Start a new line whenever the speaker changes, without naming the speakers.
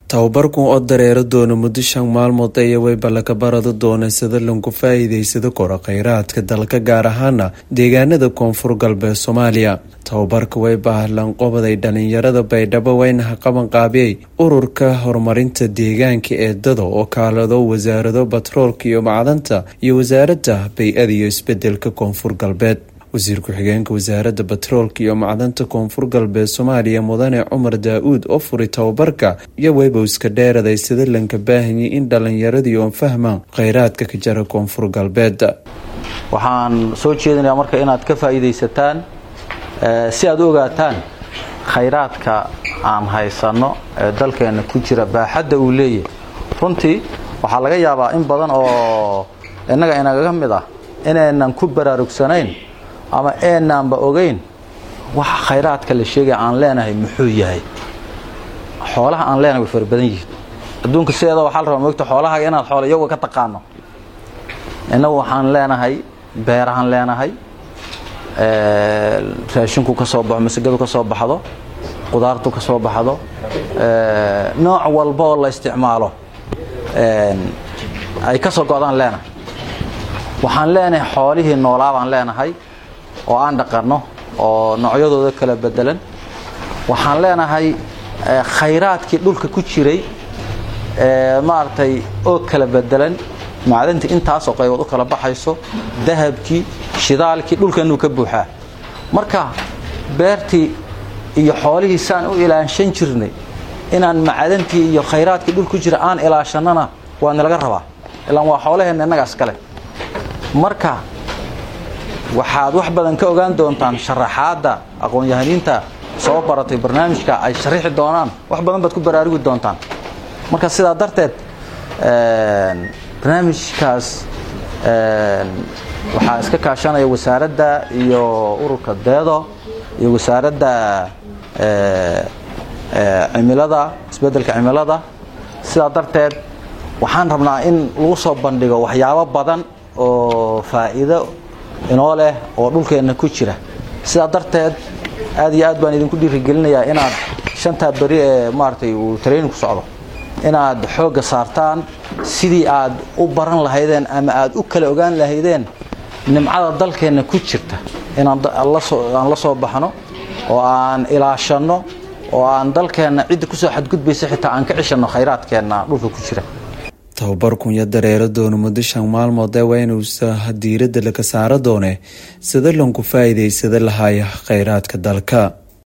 tababarkan oo dareero doona muddo shan maalmood ayaa wayba laga barada doona sida lagu faa-iideysado kora kheyraadka dalka gaar ahaana deegaanada koonfur galbeed soomaaliya tababarka wayba lanqobaday dhalinyarada baydhabo waynaha qaban qaabiyey ururka horumarinta deegaanka ee dado oo kaalado wasaarado batroolka iyo macdanta iyo wasaaradda bay-ada iyo isbedelka koonfur galbeed wasiir ku-xigeenka wasaaradda batroolka iyo macdanta koonfur galbeed soomaaliya mudane cumar daa-uud oo furay tababarka iyo weybowska dheeraday sida lanka baahanyay in dhalinyaradii oon fahmaan kheyraadka ka jara koonfur galbeed
waxaan soo jeedinayaa marka inaad ka faa'iidaysataan si aad u ogaataan khayraadka aan haysanno ee dalkeenna ku jira baaxadda uu leeyahay runtii waxaa laga yaabaa in badan oo innaga inagaga mid ah inaynan ku baraarugsanayn ama eenaanba ogeyn waxa khayraadka la sheegaya aan leenahay muxuu yahay xoolaha aan leenahay way fara badan yihiin adduunka sideeda waxaa la rabaa moogta xoolahaga inaad xoola iyaga ka taqaano innagu waxaan leenahay beerahaan leenahay raashinku ka soo baxo masagadu ka soo baxdo qudaartu ka soo baxdo nooc walba oo la isticmaalo ay ka soo go-daan leenahay waxaan leenahay xoolihii noolaa baan leenahay oo aan dhaqanno oo noocyadooda kala bedelan waxaan leenahay khayraadkii dhulka ku jiray maaragtay oo kala bedelan macdantii intaasoo qaybood u kala baxayso dahabkii shidaalkii dhulkeennuu ka buuxaa marka beertii iyo xoolihii saan u ilaanshan jirnay inaan macdantii iyo khayraadkii dhul ku jira aan ilaashannana waa nilaga rabaa ilaan waa xoolaheenna innagaas kale marka waxaad wax badan ka ogaan doontaan sharaxaadda aqoon-yahaniinta soo baratay barnaamijka ay sharixi doonaan wax badan baad ku baraarugi doontaan marka sidaa darteed barnaamijkaas waxaa iska kaashanaya wasaaradda iyo ururka deedo iyo wasaaradda cimilada isbeddelka cimilada sidaa darteed waxaan rabnaa in lagu soo bandhigo waxyaabo badan oo faa'iido inoo leh oo dhulkeenna ku jira sidaa darteed aad iyo aad baan idinku dhiirigelinayaa inaad shantaa beri ee maaragtay uu training ku socdo inaad xoogga saartaan sidii aad u baran lahaydeen ama aad u kala ogaan lahaydeen nimcada dalkeenna ku jirta inaan aan la soo baxno oo aan ilaashanno oo aan dalkeenna cidda kusoo xadgudbaysa xitaa aan ka cishanno khayraadkeenna dhulka ku jira
tababarkun yo dareero doona muddo shan maalmood ee waa inuusa diiradda laga saaro doone sida lanku faa-iideysada lahaaya kheyraadka dalka